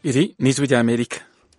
Iri ni ijwi ry'Amerika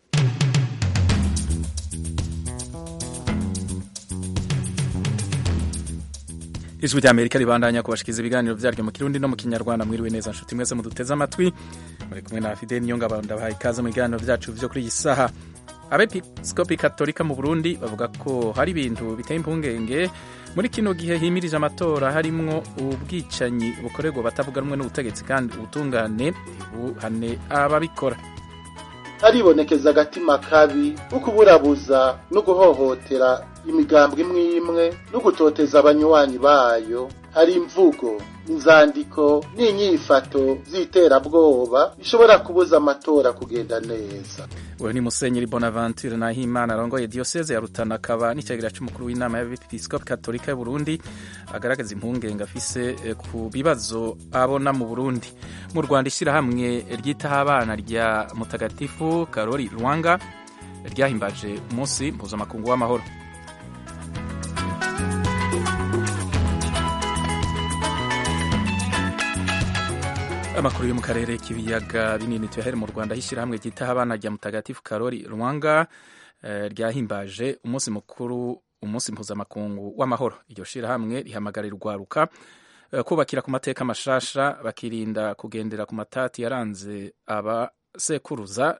ijwi ry'Amerika ribandanya kubashikiriza ibiganiro vyaryo mu kirundi no mu kinyarwanda mwiriwe neza nshuti mwese muduteze amatwi muri kumwe na Fidel Niyongabo ndabahaye ikaze mu biganiro vyacu vyo kuri iyi saha abepiskopi katolika mu Burundi bavuga ko hari ibintu biteye impungenge muri kino gihe himirije amatora harimwo ubwicanyi bukorerwa batavuga rumwe n'ubutegetsi kandi ubutungane buhane ababikora haribonekeza agatima kabi ko kuburabuza no guhohotera imigambwe imwe imwe no gutoteza abanywanyi bayo hari imvugo inzandiko n'inyifato z'iterabwoba bishobora kubuza amatora kugenda neza uyu ni musenyeri bonaventure nahimana arongoye diyoseze ya rutana akaba n'icyagera cy'umukuru w'inama y'abepiskopi katolika y'u burundi agaragaza impungenge afise ku bibazo abona mu burundi mu rwanda ishyirahamwe ryitaho abana rya mutagatifu karori rwanga ryahimbaje umunsi mpuzamakungu w'amahoro amakuru yo mu karere k'ibiyaga binini tuyahere mu rwanda hishyirahamwe ryitaho abana rya mutagatifu karori rwanga ryahimbaje umunsi mukuru umunsi mpuzamakungu w'amahoro iryo shyirahamwe rihamagarira urwaruka kubakira ku mateka mashasha bakirinda kugendera ku matati yaranze abasekuruza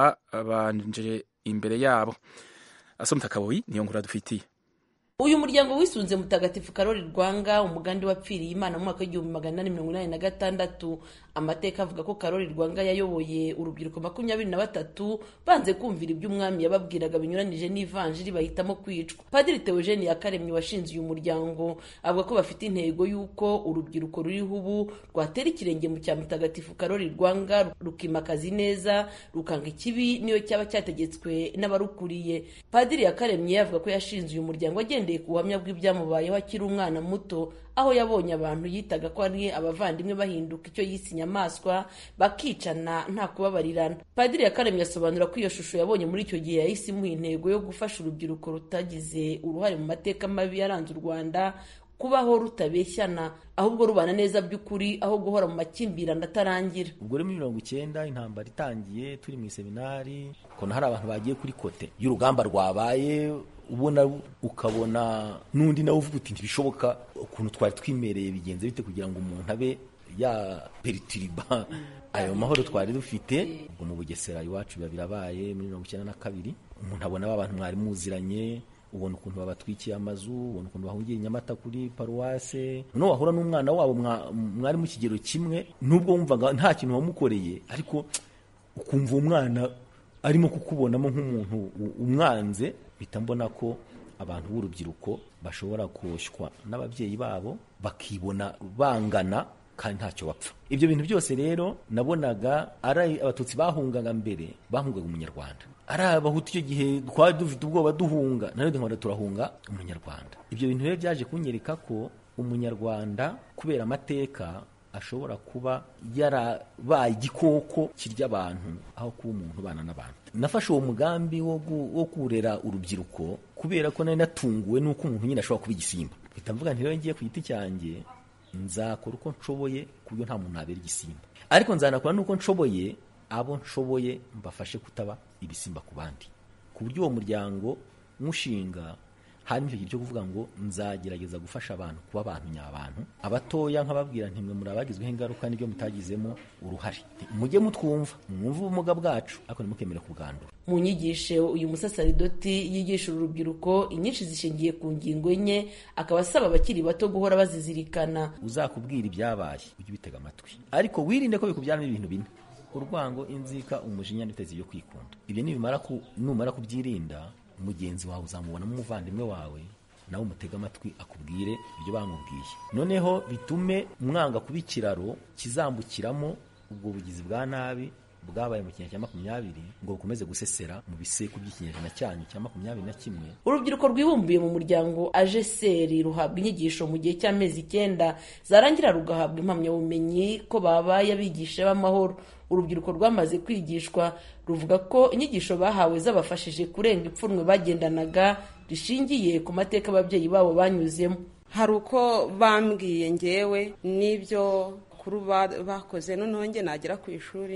ababanje imbere yabo asomta kaboyi niyo nkuru dufitiye uyu muryango wisunze mutagatifu karori rwanga umugambi wapfiriye imana mu mwaka w'igihumbi magana inani mirongo inani na gatandatu amateka avuga ko karori rwanga yayoboye urubyiruko makumyabiri na batatu banze kumvira ibyo umwami yababwiraga binyuranije n'ivanjiri bahitamo kwicwa padiri teogene yakaremye washinze uyu muryango avuga ko bafite intego y'uko urubyiruko ruriho ubu rwatera ikirenge mu cya mutagatifu karori rwanga rukimakaza ineza rukanga ikibi niyo cyaba cyategetswe n'abarukuriye padiri yakaremye avuga ko yashinze uyu muryango agendeye ku buhamya bw'ibyamubayeho akiri umwana muto aho yabonye abantu yitaga ko ari abavandimwe bahinduka icyo yise inyamaswa bakicana nta kubabarirana padiri yakaremye asobanura ko iyo shusho yabonye muri icyo gihe yahise imuha intego yo gufasha urubyiruko rutagize uruhare mu mateka mabi yaranze u rwanda kubaho rutabeshyana ahubwo rubana neza by'ukuri aho guhora mu makimbirane atarangira ubwo rero muri mirongo icyenda intambara itangiye turi mu iseminari ukabona hari abantu bagiye kuri kote y'urugamba rwabaye ubona ukabona n'undi nawe uvuga uti ntibishoboka ukuntu twari twimereye bigenze bite kugira ngo umuntu abe ya peritiriba ayo mahoro twari dufite ubwo mu bugesera iwacu biba birabaye muri mirongo icyenda na kabiri umuntu abona abantu mwari muziranye ubona ukuntu babatwikiye amazu ubona ukuntu bahungiye nyamata kuri paruwase noneho wahura n'umwana wabo mwari mu kigero kimwe n'ubwo wumvaga nta kintu wamukoreye ariko ukumva umwana arimo kukubonamo nk'umuntu umwanze mpita mbona ko abantu b'urubyiruko bashobora koshywa n'ababyeyi babo bakibona bangana kandi ntacyo bapfa ibyo bintu byose rero nabonaga ari abatutsi bahungaga mbere bahungaga umunyarwanda ari abahutu icyo gihe twari dufite ubwoba duhunga nayo duhora turahunga umunyarwanda ibyo bintu rero byaje kunyereka ko umunyarwanda kubera amateka ashobora kuba yarabaye igikoko kirya abantu aho kuba umuntu ubana n'abantu nafashe uwo mugambi wo kurera urubyiruko kubera ko nari natunguwe n'uko umuntu nyine ashobora kuba igisimba mpita mvuga nti rero ngiye ku giti cyanjye nzakora uko nshoboye ku buryo nta muntu nabera igisimba ariko nzanakora n'uko nshoboye abo nshoboye mbafashe kutaba ibisimba ku bandi ku buryo uwo muryango mushinga harimo icyo gihe cyo kuvuga ngo nzagerageza gufasha abantu kuba abantu nyabantu abatoya nkababwira ntimwe muri abagizweho ingaruka n'ibyo mutagizemo uruhare mujye mutwumva mwumve ubumuga bwacu ariko ntimukemere kubwandura mu nyigisho uyu musasaridoti yigisha urubyiruko inyinshi zishingiye ku ngingo enye akaba asaba abakiri bato guhora bazizirikana uzakubwira ibyabaye ujye ubitega amatwi ariko wirinde ko bikubyaramo ibintu bine urwango inzika umujinya n'itezi yo kwikunda ibyo numara kubyirinda mugenzi wawe uzamubonamo umuvandimwe wawe nawe umutega amatwi akubwire ibyo bamubwiye noneho bitume mwanga kuba ikiraro kizambukiramo ubwo bugizi bwa nabi bwabaye mu kinyejana cya makumyabiri ngo bukomeze gusesera mu biseku by'ikinyejana cyanyu cya makumyabiri na kimwe urubyiruko rwibumbiye mu muryango ajeseri ruhabwa inyigisho mu gihe cy'amezi icyenda zarangira rugahabwa impamyabumenyi ko babaye abigisha b'amahoro urubyiruko rwamaze kwigishwa ruvuga ko inyigisho bahawe zabafashije kurenga ipfunwe bagendanaga rishingiye ku mateka ababyeyi babo banyuzemo hari uko bambwiye ngewe n'ibyo bakuru bakoze noneho njye nagera ku ishuri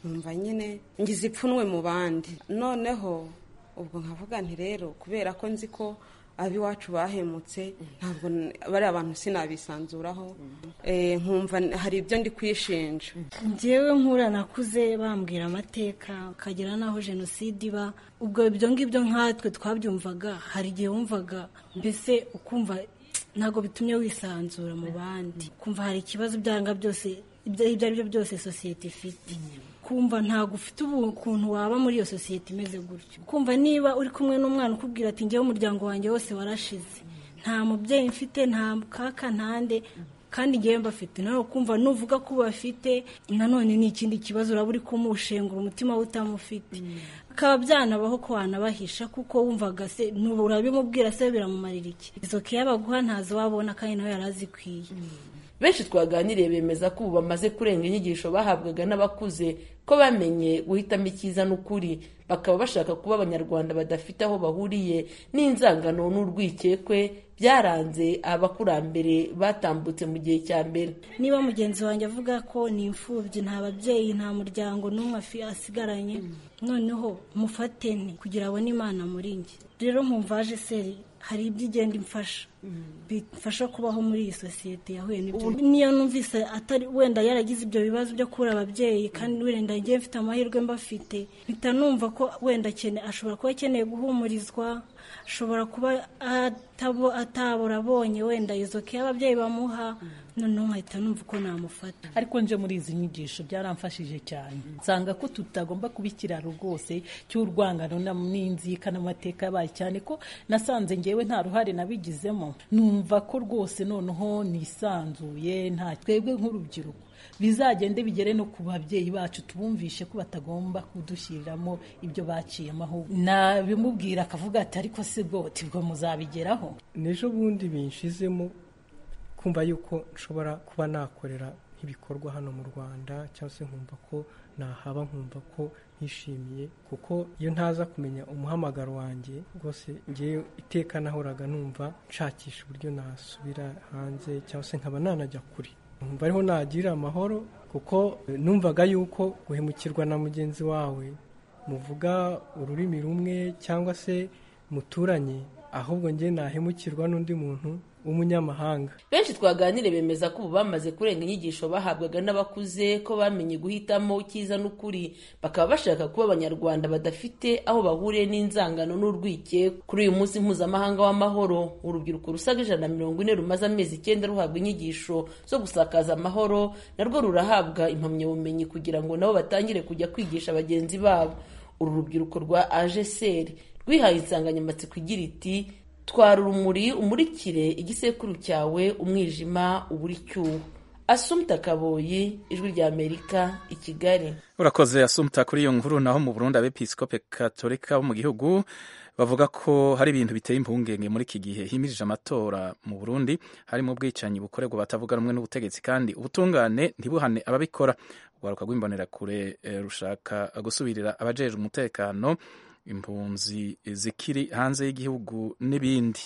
nkumva nyine ngize ipfunwe mu bandi noneho ubwo nkavuga nti rero kubera ko nzi ko ab'iwacu bahemutse ntabwo bariya abantu sinabisanzuraho nkumva hari ibyo ndi kwishinja ngewe nkura nakuze bambwira amateka ukagera n'aho jenoside iba ubwo ibyo ngibyo nkatwe twabyumvaga hari igihe wumvaga mbese ukumva ntabwo bitumye wisanzura mu bandi kumva hari ikibazo byanga byose ibyo ari byo byose sosiyete ifite kumva ntabwo ufite ukuntu waba muri iyo sosiyete imeze gutyo kumva niba uri kumwe n'umwana ukubwira ati ngewe umuryango wanjye wose warashize nta mubyeyi mfite nta kaka ntande kandi ngewe mbafite nawe kumva nuvuga ko bafite nanone ni ikindi kibazo uraba uri kumushengura umutima we utamufite bikaba byanabaho ko wanabahisha kuko wumvaga se urabimubwira se biramumarira iki izo keya baguha ntazo wabona kandi nawe yari azikwiye benshi twaganiriye bemeza ko ubu bamaze kurenga inyigisho bahabwaga n'abakuze ko bamenye guhitamo icyiza n'ukuri bakaba bashaka kuba abanyarwanda badafite aho bahuriye n'inzangano n'urwikekwe byaranze abakurambere batambutse mu gihe cya mbere niba mugenzi wanjye avuga ko ni imfubyi nta babyeyi nta muryango n'umwe asigaranye noneho mufatene kugira abone imana muri njye rero nkumvaje seri hari ibyo igenda imfasha bifasha kubaho muri iyi sosiyete yahuye n'ibyo niyo numvise atari wenda yaragize ibyo bibazo byo kubura ababyeyi kandi wenda ngiye mfite amahirwe mbafite mpita numva ko wenda ashobora kuba akeneye guhumurizwa ashobora kuba atabura abonye wenda izo ke ababyeyi bamuha noneho nkahita numva uko namufata ariko nje muri izi nyigisho byaramfashije cyane nsanga ko tutagomba kuba ikiraro rwose cy'urwangano n'inzika n'amateka yabaye cyane ko nasanze ngewe nta ruhare nabigizemo numva ko rwose noneho nisanzuye nta twebwe nk'urubyiruko bizagende bigere no ku babyeyi bacu tubumvishe ko batagomba kudushyiriramo ibyo baciyemo aho nabimubwira akavuga ati ariko se bwo tibwo muzabigeraho n'ejo bundi binshizemo kumva yuko nshobora kuba nakorera nk'ibikorwa hano mu rwanda cyangwa se nkumva ko nahaba nkumva ko nishimiye kuko iyo ntaza kumenya umuhamagaro wanjye rwose ngewe iteka nahoraga numva nshakisha uburyo nasubira hanze cyangwa se nkaba nanajya kure nkumva ariho nagira amahoro kuko numvaga yuko guhemukirwa na mugenzi wawe muvuga ururimi rumwe cyangwa se muturanye ahubwo njye nahemukirwa n'undi muntu w'umunyamahanga benshi twaganire bemeza ko ubu bamaze kurenga inyigisho bahabwaga n'abakuze ko bamenye guhitamo icyiza n'ukuri bakaba bashaka kuba abanyarwanda badafite aho bahuriye n'inzangano n'urwikekwe kuri uyu munsi mpuzamahanga w'amahoro urubyiruko rusaga ijana na mirongo ine rumaze amezi icyenda ruhabwa inyigisho zo gusakaza amahoro narwo rurahabwa impamyabumenyi kugira ngo nabo batangire kujya kwigisha bagenzi babo uru rubyiruko rwa ajeseri rwihaye insanganyamatsiko igira iti twara urumuri umurikire igisekuru cyawe umwijima ubura icyuho asumta kaboyi ijwi rya amerika i kigali urakoze asumta kuri iyo nkuru naho mu burundi abepiskope katolika bo mu gihugu bavuga ko hari ibintu biteye impungenge muri iki gihe himirije amatora mu burundi harimo ubwicanyi bukorerwa batavuga rumwe n'ubutegetsi kandi ubutungane ntibuhane ababikora urwaruka rw'imbonerakure rushaka gusubirira abajejwe umutekano impunzi zikiri hanze y'igihugu n'ibindi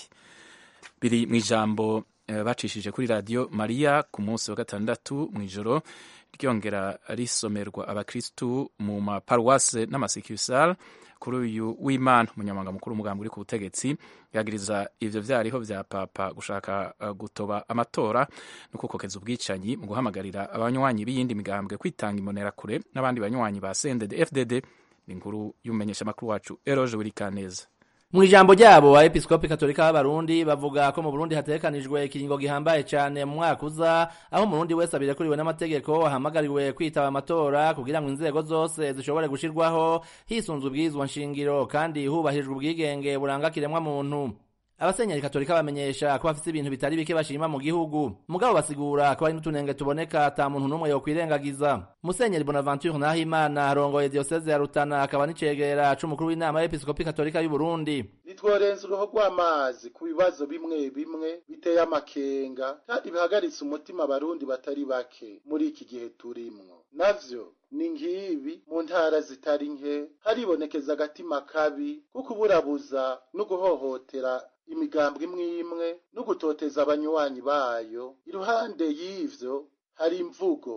biri mu ijambo bacishije kuri radiyo mariya ku munsi wa gatandatu mu ijoro ryongera risomerwa abakirisitu mu maparuwase n'amasekisari kuri uyu w'imana umunyamabanga mukuru w'umugambi uri ku butegetsi yagiriza ivyo vyariho vya papa gushaka gutoba amatora no kukokeza ubwicanyi mu guhamagarira abanywanyi b'iyindi migambwe kwitanga imbonerakure n'abandi banywanyi ba sendede fdd ni inkuru y'umumenyeshamakuru wacu eroje wirikaneza mu ijambo ryabo abepiskopi katolika b'abarundi bavuga ko mu burundi hategekanijwe ikiringo gihambaye cyane mu mwaka uza aho umurundi wese abirekuriwe n'amategeko ahamagariwe kwitaba amatora kugira ngo inzego zose zishobore gushirwaho hisunzwe ubwirizwa nshingiro kandi hubahirijwe ubwigenge buranga kiremwa muntu abasenyeri katolika bamenyesha ko bafite ibintu bitari bike bashima mu gihugu mugabo basigura ko hari n'utunenge tuboneka ata muntu n'umwe yokwirengagiza musenyeri bonaventure nahimana arongoye diyoseze ya rutana akaba n'icegera c'umukuru w'inama y'episkopi katolika y'u burundi nitworenza uruho rw'amazi ku bibazo bimwe bimwe biteye amakenga kandi bihagaritse umutima abarundi batari bake muri iki gihe turimwo navyo ni ngibi mu ntara zitari nke haribonekeza agatima kabi ko kuburabuza no guhohotera imigambwe imwe imwe no gutoteza abanywanyi bayo iruhande y'ivyo hari imvugo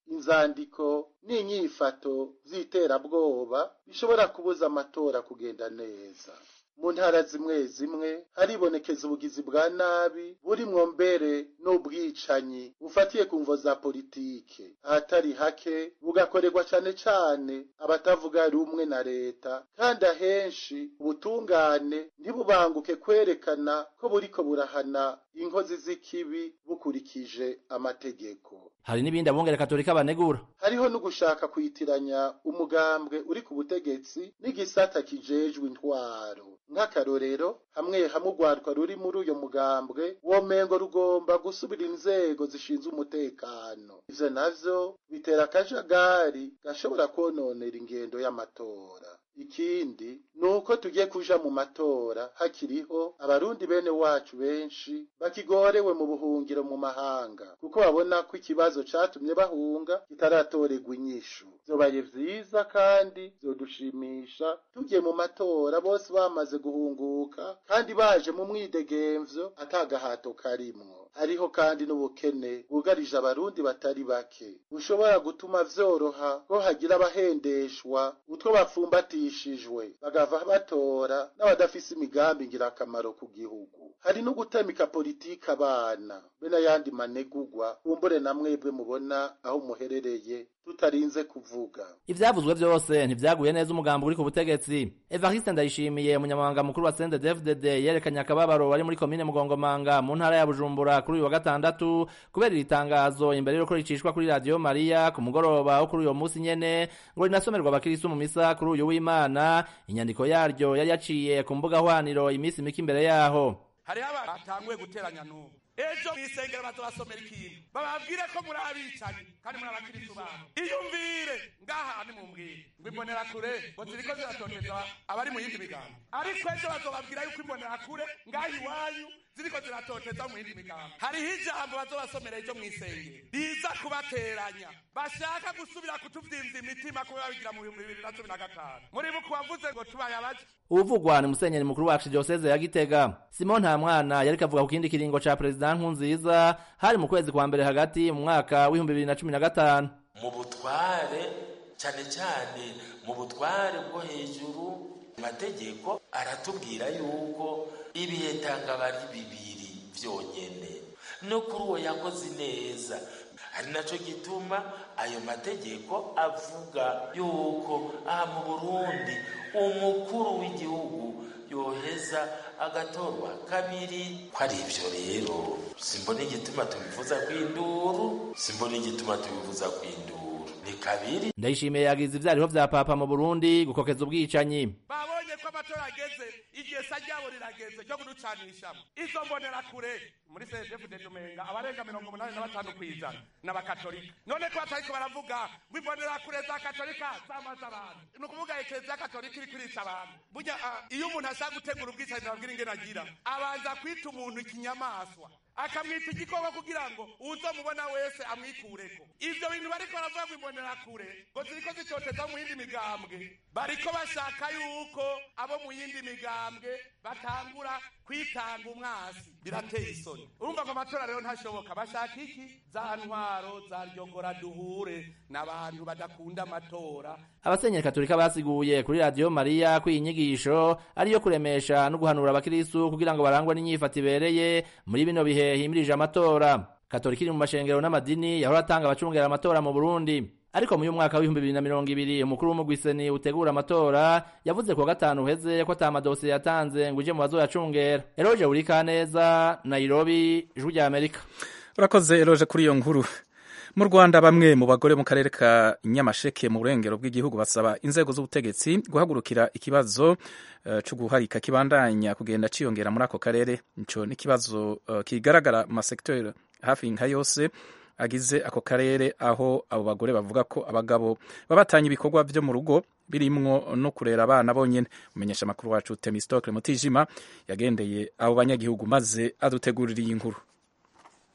inzandiko n'inyifato z'iterabwoba bishobora kubuza amatora kugenda neza mu ntara zimwe zimwe haribonekeza ubugizi bwa nabi burimwo mbere n'ubwicanyi bufatiye ku mvo za politike ahatari hake bugakorerwa cane cane abatavuga rumwe na leta kandi ahenshi ubutungane ntibubanguke kwerekana ko buriko burahana inkozi z'ikibi bukurikije amategeko hari n'ibindi abungere katolika banegura hariho no gushaka kwitiranya umugambwe uri ku butegetsi n'igisata kijejwe intwaro nk'akarorero hamwe hamwe urwaruka ruri muri uyo mugambwe womengo rugomba gusubira inzego zishinzwe umutekano ivyo navyo bitera akajagari gashobora kwononera ingendo y'amatora ikindi ni uko tugiye kuja mu matora hakiriho abarundi bene wacu benshi bakigorewe mu buhungiro mu mahanga kuko babona ko ikibazo catumye bahunga kitaratorerwa inyishu vyobaye vyiza kandi vyodushimisha tugiye mu matora bose bamaze guhunguka kandi baje mu mwidegemvyo atagahato karimwo hariho kandi n'ubukene bwugarije abarundi batari bake bushobora gutuma vyoroha ko hagira abahendeshwa utwo bapfumbatishijwe bagava batora n'abadafise imigambi ngirakamaro ku gihugu hari no gutamika politiki abana be n'ayandi manegugwa kumbure na mwebwe mubona aho muherereye tutarinze kuvuga ivyavuzwe vyose ntivyaguye neza umugambo uri ku butegetsi evariste ndayishimiye umunyamabanga mukuru wa cndfdd yerekanye akababaro wari muri komine mugongomanga mu ntara ya bujumbura kuri uyu wa gatandatu kubera iri tangazo imbere y'uko ricishwa kuri radiyo mariya ku mugoroba wo kuri uyo munsi nyene ngo rinasomerwa abakirisu mu misa kuri uyu w'imana inyandiko yaryo yari yaciye ku mbuga hwaniro iminsi mike imbere yaho hariho abantu batanguye guteranya n'ubu ejo mw'isengero bazobasomera ikintu bababwire ko muri abicanyi kandi muri abakirisu babo iyumvire ngaha nimumbwire ngo imbonerakure ngo ziriko ziratoteza abari mu yindi migambo ariko ejo bazobabwira yuko imbonerakure ngaha iwanyu ziriko ziratoteza mu yindi migambo hariho ijambo bazobasomera ejo mw'isengero riza kubateranya bashaka gusubira kutuvyimvya imitima kuba babigira mu bihumbi bibiri na cumi na gatanu muri buku wavuze ngo tubaye abaje uvugwa ni musenyeri mukuru wa archdiocese ya gitega simon nta mwana yariko avuga ku kindi kiringo ca perezida nkunziza hari mu kwezi kwa mbere hagati mu mwaka w'ibihumbi bibiri na cumi na gatanu mu butware cyane cyane mu butware bwo hejuru amategeko aratubwira yuko ibihe tanga bari bibiri vyonyene no kuri uwo yakoze neza ari naco gituma ayo mategeko avuga yuko aha mu burundi umukuru w'igihugu yoheza agatorwa kabiri ko ari ivyo rero simbona igituma tubivuza kw'induru simbona igituma tubivuza kw'induru ni kabiri ndayishimiye yagize ivyariho vya papa mu burundi gukokeza ubwicanyi babonye ko amatora ageze igihe sa ryabo rirageze ryo kuducanishamo izo mbonera kure muri cdfd tumenga abarenga mirongo umunani na batanu kw'ijana n'abakatolika none ko batariko baravuga ngo imbonera kure za katolika zamaze abantu ni ukuvuga ekereziya katolika iri kurica abantu burya iyo umuntu ashaka gutegura ubwicanyi nababwira ingene agira abanza kwita umuntu ikinyamaswa akamwita igikoko kugira ngo uzomubona wese amwikureko ivyo bintu bariko baravuga ngo imbonera kure ngo ziriko zicoteza mu yindi migambwe bariko bashaka yuko abo mu yindi migambwe batangura kwitanga umwasi birateye isoni urumva ngo amatora rero ntashoboka bashaka iki za ntwaro za ryongora duhure n'abantu badakunda amatora abasenyeri katolika basiguye kuri radiyo mariya ko iyi nyigisho ariyo kuremesha no guhanura abakirisu kugira ngo barangwe n'inyifato ibereye muri bino bihe himirije amatora katolika iri mu mashengero n'amadini yahora atanga abacungera amatora mu burundi ariko mu mwaka w'ibihumbi bibiri na mirongo ibiri umukuru w'umugwiseni utegura amatora yavuze ku wa gatanu uheze ko ata madosiye yatanze ngo uje mu bazoyacungera eroje urikaneza nairobi ijwi rya amerika urakoze eroje kuri iyo nkuru mu rwanda bamwe mu bagore mu karere ka nyamasheke mu burengero bw'igihugu basaba inzego z'ubutegetsi guhagurukira ikibazo uh, cyo guharika kibandanya kugenda ciyongera muri ako karere ico n'ikibazo uh, kigaragara mu masekiteri hafi nka yose agize ako karere aho abo bagore bavuga ko abagabo babatanya ibikorwa byo mu rugo birimwo no kurera abana bonyene umenyesha amakuru wacu Temistokle Mutijima yagendeye abo banyagihugu maze adutegurira iyi nkuru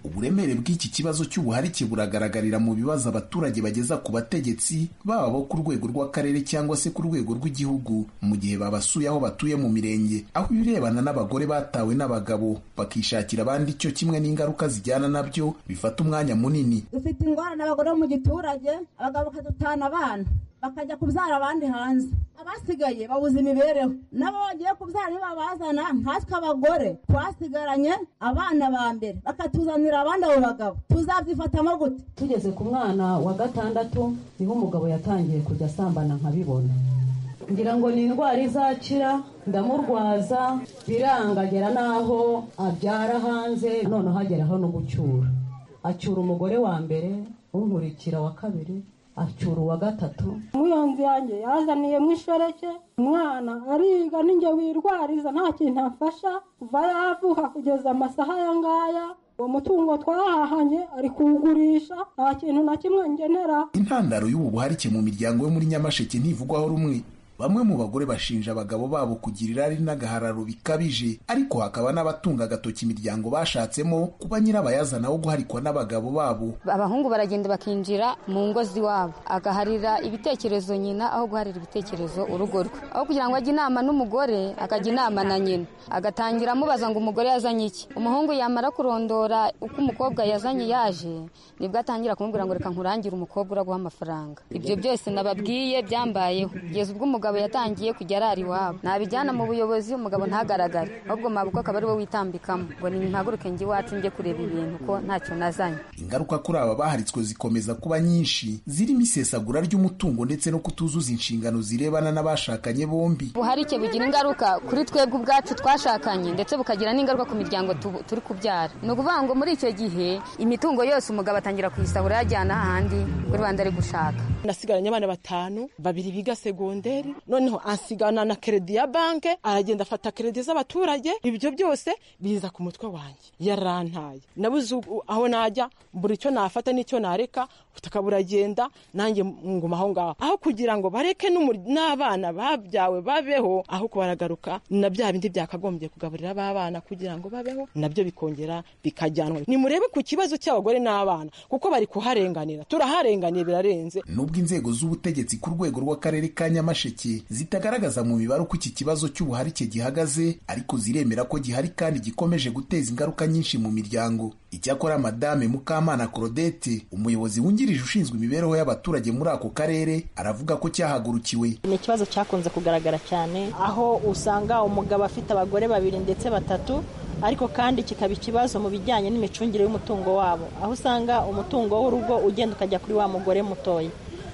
uburemere bw'iki kibazo cy'ubuharike buragaragarira mu bibazo abaturage bageza ku bategetsi baba bo ku rwego rw'akarere cyangwa se ku rwego rw'igihugu mu gihe babasuye aho batuye mu mirenge aho ibirebana n'abagore batawe n'abagabo bakishakira abandi cyo kimwe n'ingaruka zijyana nabyo bifata umwanya munini dufite ingorane abagore bo mu giturage abagabo bakadutana abana bakajya kubyara abandi hanze abasigaye babuze imibereho nabo bagiye kubyara nibabazana nkatwe abagore twasigaranye abana ba mbere bakatuzanira abandi abo bagabo tuzabyifatamo gute tugeze ku mwana wa gatandatu niho umugabo yatangiye kujya asambana nkabibona ngira ngo ni indwara izakira ndamurwaza birangagera n'aho abyara hanze noneho ageraho no gucyura acyura umugore wa mbere unkurikira wa kabiri acyura uwa gatatu umuyonzi yanjye yazaniye mu ishoreke umwana ariga ninjye wirwariza nta kintu amfasha kuva yavuka kugeza amasaha aya ngaya uwo mutungo twahahanye ari kuwugurisha nta kintu na kimwe ngenera intandaro y'ubu buharike mu miryango yo muri nyamasheke ntivugwaho rumwe bamwe mu bagore bashinja abagabo babo kugira irari n'agahararo bikabije ariko hakaba n'abatunga agatoki imiryango bashatsemo kuba nyirabayazana wo guharikwa n'abagabo babo abahungu baragenda bakinjira mu ngo z'iwabo agaharira ibitekerezo nyina aho guharira ibitekerezo urugo rwe aho kugira ngo ajye inama n'umugore akajya inama na nyina agatangira amubaza ngo umugore yazanye iki umuhungu yamara kurondora uko umukobwa yazanye yaje nibwo atangira kumubwira ngo reka nkurangire umukobwa uraguha amafaranga ibyo byose nababwiye byambayeho kugeza ubwo umugabo yatangiye kujya arara iwabo nabijyana mu buyobozi umugabo ntagaragare ahubwo mabukwe akaba ari we witambikamo ngo nimpaguruke njye iwacu njye kureba ibintu ko ntacyo nazanye ingaruka kuri aba baharitswe zikomeza kuba nyinshi zirimo isesagura ry'umutungo ndetse no kutuzuza inshingano zirebana n'abashakanye bombi buharike bugira ingaruka kuri twebwe ubwacu twashakanye ndetse bukagira n'ingaruka ku miryango turi kubyara ni ukuvuga ngo muri icyo gihe imitungo yose umugabo atangira kuyisahura yajyana ahandi kuri rwanda ari gushaka nasigaranye abana batanu babiri biga segonderi noneho ansigana na keredi ya banke aragenda afata keredi z'abaturage ibyo byose biza ku mutwe wanjye yarantaye nabuze aho najya buri icyo nafata n'icyo nareka ubutaka buragenda nanjye nguma aho ngaho aho kugira ngo bareke n'abana babyawe babeho aho kubaragaruka na bya bindi byakagombye kugaburira b'abana kugira ngo babeho nabyo bikongera bikajyanwa nimurebe ku kibazo cy'abagore n'abana kuko bari kuharenganira turaharenganiye birarenze nubwo inzego z'ubutegetsi ku rwego rw'akarere ka nyamasheke zitagaragaza mu mibare uko iki kibazo cy'ubuharike gihagaze ariko ziremera ko gihari kandi gikomeje guteza ingaruka nyinshi mu miryango icyakora madame mukamana claudette umuyobozi wungirije ushinzwe imibereho y'abaturage muri ako karere aravuga ko cyahagurukiwe ni ikibazo cyakunze kugaragara cyane aho usanga umugabo afite abagore babiri ndetse batatu ariko kandi kikaba ikibazo mu bijyanye n'imicungire y'umutungo wabo aho usanga umutungo w'urugo ugenda ukajya kuri wa mugore mutoya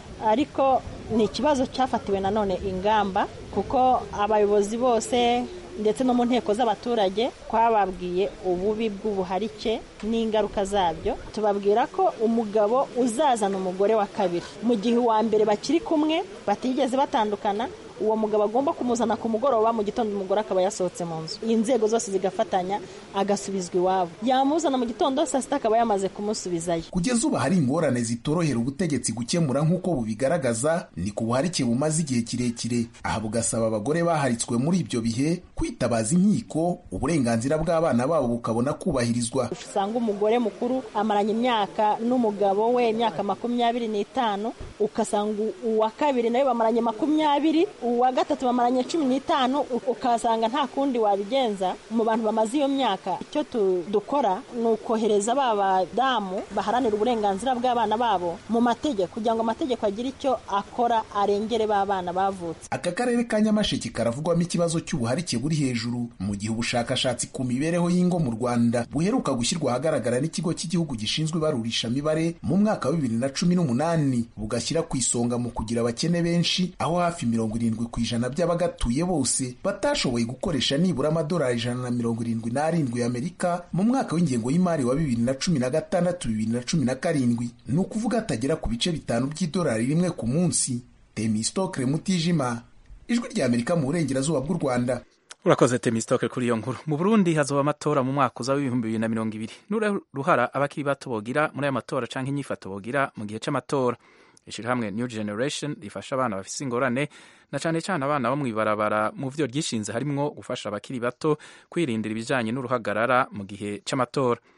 ariko ni ikibazo cyafatiwe nanone ingamba kuko abayobozi bose ndetse no mu nteko z'abaturage twababwiye ububi bw'ubuharike n'ingaruka zabyo tubabwira ko umugabo uzazana umugore wa kabiri mu gihe uwa mbere bakiri kumwe batigeze batandukana uwo mugabo agomba kumuzana ku mugoroba mu gitondo umugore akaba yasohotse mu nzu inzego zose zigafatanya agasubizwa iwabo yamuzana mu gitondo saa sita akaba yamaze kumusubizayo kugeza ubu hari ingorane zitorohera ubutegetsi gukemura nk'uko bubigaragaza ni ku buharike bumaze igihe kirekire aha bugasaba abagore baharitswe muri ibyo bihe kwitabaza inkiko uburenganzira bw'abana babo bukabona kubahirizwa usanga umugore mukuru amaranye imyaka n'umugabo we imyaka makumyabiri n'itanu ugasanga uwa kabiri nawe bamaranye makumyabiri uwa gatatu bamaranye cumi n'itanu ukasanga nta kundi wabigenza mu bantu bamaze iyo myaka icyo dukora ni ukohereza ba badamu baharanira uburenganzira bw'abana babo mu mategeko kugira ngo amategeko agire icyo akora arengere ba bana bavutse aka karere ka nyamasheke karavugwamo ikibazo cy'ubuharike buri hejuru mu gihe ubushakashatsi ku mibereho y'ingo mu rwanda buheruka gushyirwa ahagaragara n'ikigo cy'igihugu gishinzwe ibarurishamibare mu mwaka wa bibiri na cumi n'umunani bugashyira ku isonga mu kugira abakene benshi aho hafi mirongo irindwi ku ijana by'abagatuye bose batashoboye gukoresha nibura amadolari ijana na mirongo irindwi n'arindwi y'amerika mu mwaka w'ingengo y'imari wa bibiri na cumi na gatandatu bibiri na cumi na karindwi ni ukuvuga atagera ku bice bitanu by'idolari rimwe ku munsi temistokre mutijima ijwi rya amerika mu burengerazuba bw'u rwanda urakoze temistoke kuri iyo nkuru mu burundi hazoba amatora mu mwaka uza w'ibihumbi bibiri na mirongo ibiri n'uruhara abakiri bato bogira muri ayo matora canke inyifato bogira mu gihe c'amatora ishirahamwe new generation rifasha abana bafise ingorane na cane cane abana bo mw'ibarabara mu vyo ryishinze harimwo gufasha abakiri bato kwirindira ibijanye n'uruhagarara mu gihe c'amatora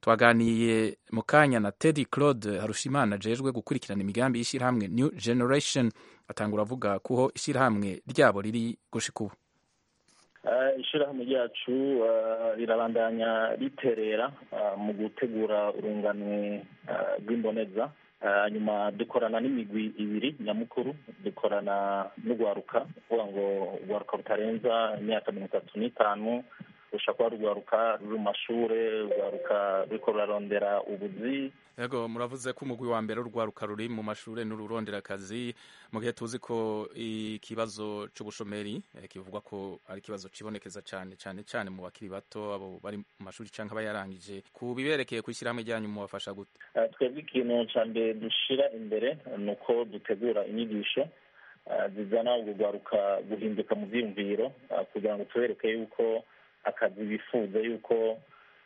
twaganiye mu kanya na teddy claude harushimana ajejwe gukurikirana imigambi y'ishyirahamwe new generation atangura avuga kuho ishyirahamwe ryabo riri gushika ubu ishyirahamwe ryacu rirabandanya riterera mu gutegura urunganwe rw'imboneza hanyuma dukorana n'imigwi ibiri nyamukuru dukorana n'urwaruka kuvuga ngo urwaruka rutarenza imyaka mirongo itatu n'itanu rushobora kuba rugwaruka ruri mu mashuri rugwaruka ruriko rurarondera ubuzi yego muravuze ko umugwi wa mbere urwaruka ruri mu mashuri n'ururondera akazi mu gihe tuzi ko ikibazo c'ubushomeri kivugwa ko ari ikibazo cibonekeza cyane cyane cyane mu bakiri bato abo bari mu mashuri canke abayarangije ku biberekeye ku ishyirahamwe ryanyu mubafasha gute twebwe ikintu ca mbere dushira imbere ni uko dutegura inyigisho zizana urugwaruka guhinduka mu vyiyumviro kugira ngo tubereke yuko akazi bifuza yuko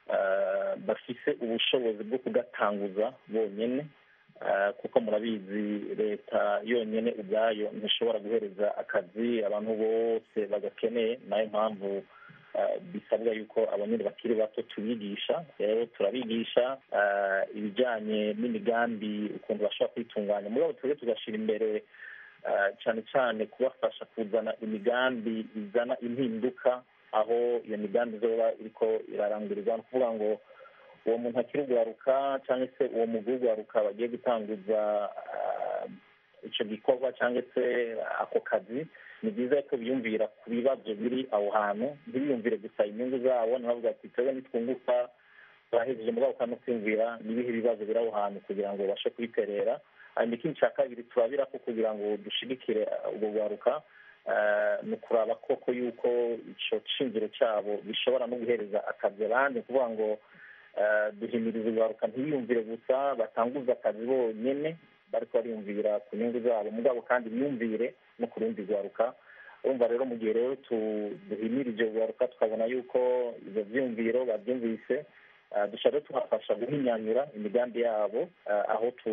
bafise ubushobozi bwo kugatanguza bonyine kuko murabizi leta yonyine ubwayo ntishobora guhereza akazi abantu bose bagakeneye nayo mpamvu bisabwa yuko abanyine bakiri bato tubigisha rero turabigisha ibijyanye n'imigambi ukuntu bashobora kwitunganya mugabo twebwe tugashyira imbere cyane cyane kubafasha kuzana imigambi izana impinduka aho iyo migambi izoba iriko irarangurirwa ni ukuvuga ngo uwo muntu akiri ugwaruka cyangwa se uwo mugwi w'ugwaruka bagiye gutanguza icyo gikorwa cyangwa se ako kazi ni byiza ko biyumvira ku bibazo biri aho hantu ntibiyumvire gusa inyungu zabo ntibavuga ati twebwe nitwunguka turahejeje mugabo kandi no kwiyumvira n'ibihe bibazo biri aho hantu kugira ngo babashe kubiterera hanyuma ikindi cya kabiri turabira ko kugira ngo dushigikire ubwo bwaruka ni ukuraba koko yuko icyo shingiro cyabo bishobora no guhereza akazi abandi ni ukuvuga ngo duhimiriza urwaruka ntibiyumvire gusa batanguza akazi bonyine bariko bariyumvira ku nyungu zabo mugabo kandi biyumvire no ku rundi rwaruka urumva rero mu gihe rero duhimirije urwaruka tukabona yuko ibyo byiyumviro babyumvise dushaka rero tubafasha guhinyanyura imigambi yabo aho tu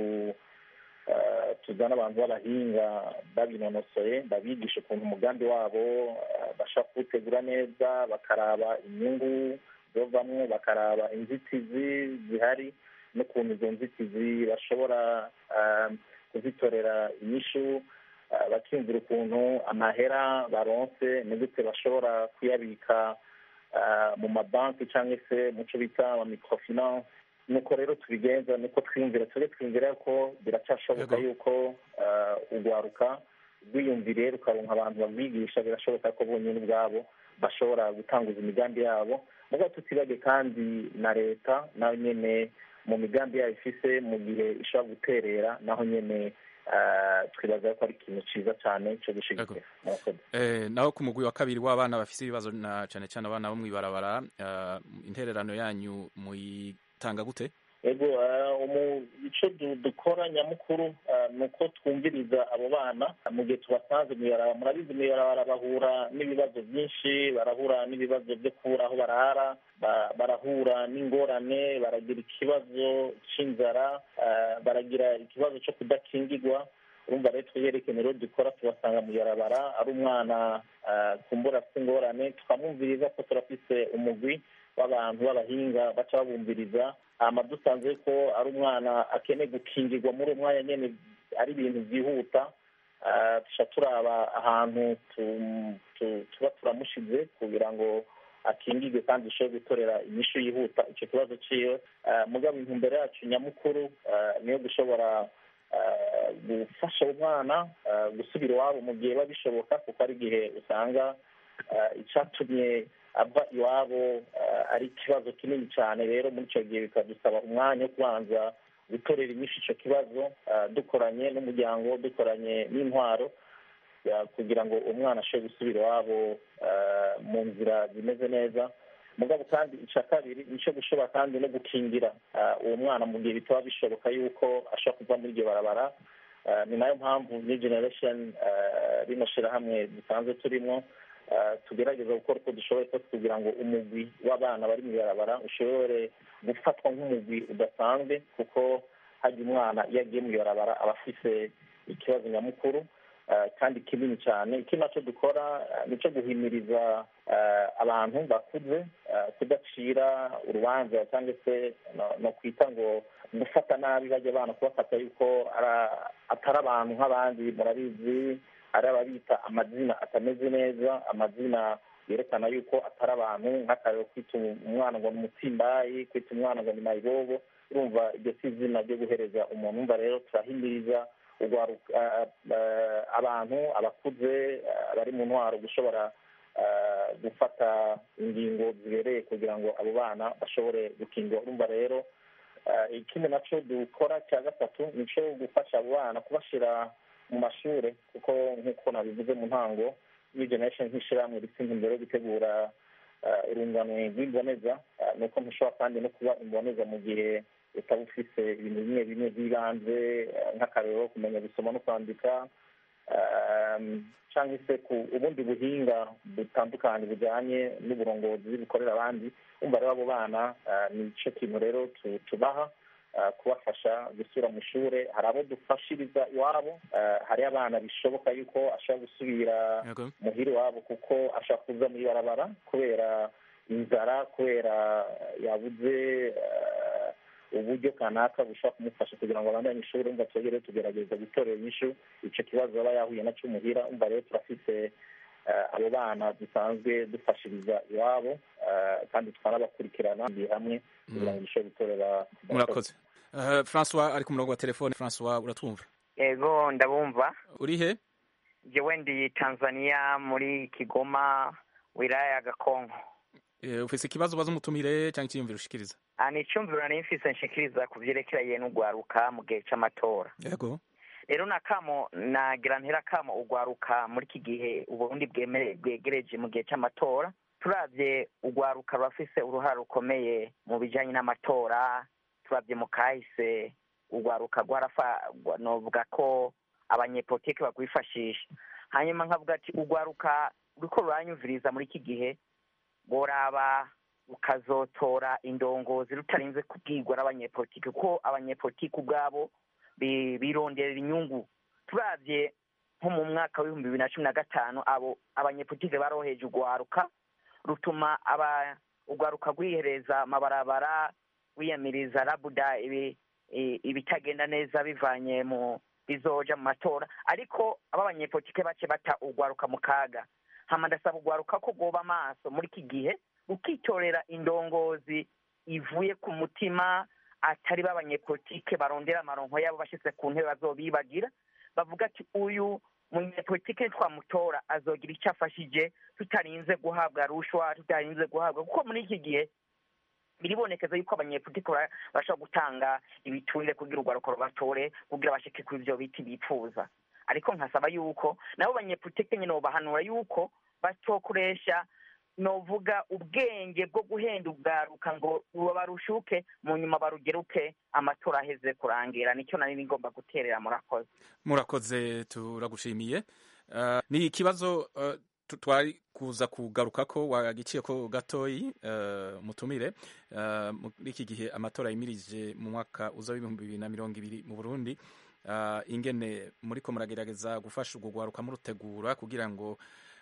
tuzana abantu b'abahinga babinonosoye babigisha ukuntu umugambi wabo bashobora kuwutegura neza bakaraba inyungu zovamwo bakaraba inzitizi zihari n'ukuntu izo nzitizi bashobora kuzitorera inyishu bakiyumvira ukuntu amahera baronse ni gute bashobora kuyabika mu mabanki cyangwa se mu cyo bita amamikorofinanse nuko rero tubigenza niko twiyumvira tujye twiyumvira ko biracyashoboka yuko urwaruka rwiyumviriye rukaronka abantu babwigisha birashoboka ko bonyine ubwabo bashobora gutanguza imigambi yabo mugabo tutibage kandi na leta nayo nyine mu migambi yayo ifise mu gihe ishobora guterera naho nyine twibaza ko ari ikintu cyiza cyane cyo gushyigikira naho ku mugwi wa kabiri w'abana bafite ibibazo na cyane cyane abana bo mu ibarabara intererano yanyu muyitanga gute ego icyo dukora nyamukuru ni uko twumviriza abo bana mu gihe tubasanze mu ibarabara murabizi mu ibarabara bahura n'ibibazo byinshi barahura n'ibibazo byo kubura aho barara barahura n'ingorane baragira ikibazo cy'inzara baragira ikibazo cyo kudakingirwa urumva rero twerekene rero dukora tubasanga mu ibarabara ari umwana kumbura afite ingorane tukamwumviriza ko turafise umugwi w'abantu b'abahinga baca babumviriza hama dusanze ko ari umwana akeneye gukingirwa muri uwo mwanya nyine ari ibintu byihuta tuca turaba ahantu tuba turamushize kugira ngo akingirwe kandi dushobore gutorera inyishu yihuta icyo kibazo ciwe mugabo intumbero yacu nyamukuru niyo gushobora gufasha umwana gusubira iwabo mu gihe biba bishoboka kuko ari igihe usanga icyatumye ava iwabo ari ikibazo kinini cyane rero muri icyo gihe bikadusaba umwanya wo kubanza gutorera inyinshi icyo kibazo dukoranye n'umuryango dukoranye n'intwaro kugira ngo umwana ashobore gusubira iwabo mu nzira zimeze neza mugabo kandi icya kabiri ni icyo gushobora kandi no gukingira uwo mwana mu gihe bitaba bishoboka yuko ashobora kuva muri iryo barabara ni nayo mpamvu new generation rino shyirahamwe dusanzwe turimo tugerageza gukora uko dushoboye kose kugira ngo umugwi w'abana bari mu ibarabara ushobore gufatwa nk'umugwi udasanzwe kuko hajya umwana iyo agiye mu ibarabara aba afise ikibazo nyamukuru kandi kinini cyane iki nacyo dukora nicyo guhimiriza abantu bakuze kudacira urubanza cyangwa se no kwita ngo gufata nabi bajya abana kubafata yuko atari abantu nk'abandi murabizi ari ababita amazina atameze neza amazina yerekana yuko atari abantu nk'akarero kwita umwana ngo ni umutsimbayi kwita umwana ngo ni mayibobo urumva iryo si izina ryo guhereza umuntu umva rero turahimiriza abantu abakuze bari mu ntwaro gushobora gufata ingingo zibereye kugira ngo abo bana bashobore gukingwa urumva rero ikindi nacyo dukora cya gatatu ni cyo gufasha abo bana kubashyira mu mashuri kuko nk'uko nabivuze mu ntango new generation nk'ishyirahamwe rifite intumbero yo gutegura urunganwe rw'imboneza ni uko ntushobora kandi no kuba imboneza mu gihe utaba ufite ibintu bimwe bimwe by'ibanze nk'akarero kumenya gusoma no kwandika cyangwa se ku ubundi buhinga butandukanye bujyanye n'uburongozi bukorera abandi umva rero abo bana ni cyo kintu rero tubaha kubafasha gusubira mu ishuri hari abo dufashiriza iwabo hari abana bishoboka yuko ashobora gusubira muhira iwabo kuko ashobora kuza muri barabara kubera inzara kubera yabuze uburyo kanaka bushobora kumufasha kugira ngo abandanye ishuri umva twegere tugerageza gutorera inyishu icyo kibazo aba yahuye nacyo muhira umva rero turafite abo bana dusanzwe dufashiriza iwabo kandi tukanabakurikirana hamwe kugira ngo dushobore gutorera murakoze francois ari ku murongo wa telefone francois uratwumva ego ndabumva uri he jewe ndi tanzania muri kigoma wilaya ya gakonko ufise ikibazo ubaza umutumire cyangwa icyiyumviro ushikiriza ni icyumviro nari mfise nshikiriza ku byerekeranye n'ugwaruka mu gihe cy'amatora yego rero nakamo nagira ntera kamo ugwaruka muri iki gihe uburundi bwegereje mu gihe cy'amatora turabye ugwaruka rurafise uruhare rukomeye mu bijyanye n'amatora turabye mu kahise ugwaruka novuga ko abanyepolitiki bagwifashisha hanyuma nkavuga ati ugwaruka ruriko ruranyumviriza muri iki gihe boraba rukazotora indongozi rutarinze kubwirwa n'abanyepolitiki kuko abanyepolitiki ubwabo bironderera inyungu turabye nko mu mwaka w'ibihumbi bibiri na cumi na gatanu abo abanyepolitiki baroheje ugwaruka rutuma ugwaruka rwihereza amabarabara wiyamiriza rabuda ibitagenda neza bivanye mu bizoja mu matora ariko aba abanyepolitike bace bata ugwaruka mu kaga hama ndasaba ugwaruka ko bwoba amaso muri iki gihe ukitorera indongozi ivuye ku mutima atari b'abanyepolitike barondera amaronko yabo bashyize ku ntebe bazobibagira bavuga ati uyu munyepolitike twamutora azogira icyo afashije tutarinze guhabwa rushwa tutarinze guhabwa kuko muri iki gihe biribonekeza yuko abanyepolitike bashobora gutanga ibiturire kugira urwaruko rubatore kugira bashike kuri ibyo biti bipfuza ariko nkasaba yuko nabo banyepolitike nyine bahanura yuko batokoresha novuga ubwenge bwo guhenda ubwaruka ngo barushuke mu nyuma barugeruke amatora aheze kurangira nicyo nari ngomba guterera murakoze murakoze turagushimiye ni ikibazo twari kuza kugaruka ko wagiciye ko gatoyi mutumire muri iki gihe amatora yimirije mu mwaka uza w'ibihumbi bibiri na mirongo ibiri mu burundi ingene muri ko muragerageza gufasha urwo rwaruka murutegura kugira ngo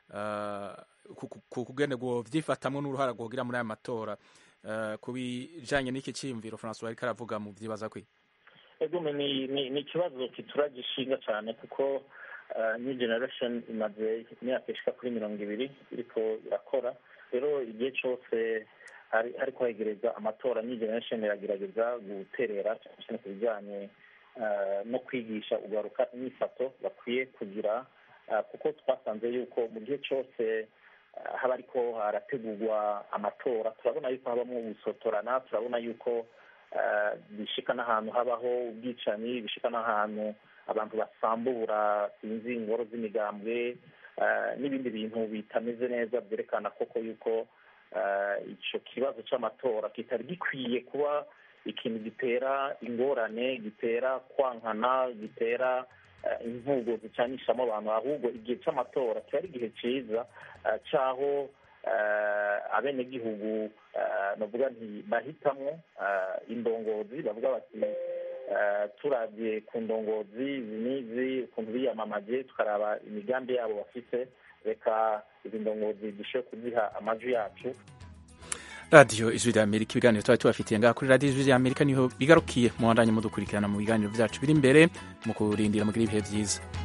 kugene ngo byifatamwe n'uruhara rwogira muri aya matora ku bijyanye n'iki cyiyumviro francois ariko aravuga mu byibaza kwe ni ikibazo kituragishinga cyane kuko new generation imaze imyaka ishika kuri mirongo ibiri iriko irakora rero igihe cyose ariko hegereza amatora new generation iragerageza guterera cyane ku bijyanye no kwigisha ugaruka imyifato bakwiye kugira kuko twasanze yuko mu gihe cyose haba ariko harategurwa amatora turabona yuko habamo gusotorana turabona yuko bishika n'ahantu habaho ubwicanyi bishika n'ahantu abantu basambura sinzi ingoro z'imigambwe n'ibindi bintu bitameze neza byerekana koko yuko icyo kibazo cy'amatora kitari gikwiye kuba ikintu gitera ingorane gitera kwankana gitera imvugo zicanishamo abantu ahubwo igihe cy'amatora kiba ari igihe cyiza cy'aho abenegihugu bavuga nti bahitamo indongozi bavuga bati turabye ku ndongozi izi n'izi ukuntu biyamamaje tukaraba imigambi yabo bafite reka izi ndongozi dushobore kuziha amajwi yacu radiyo ijwi rya amerika ibiganiro tuba tubafitiye ngaha kuri radiyo ijwi rya amerika niho bigarukiye muhandanye mudukurikirana mu biganiro byacu biri imbere mu kurindira mugira ibihe byiza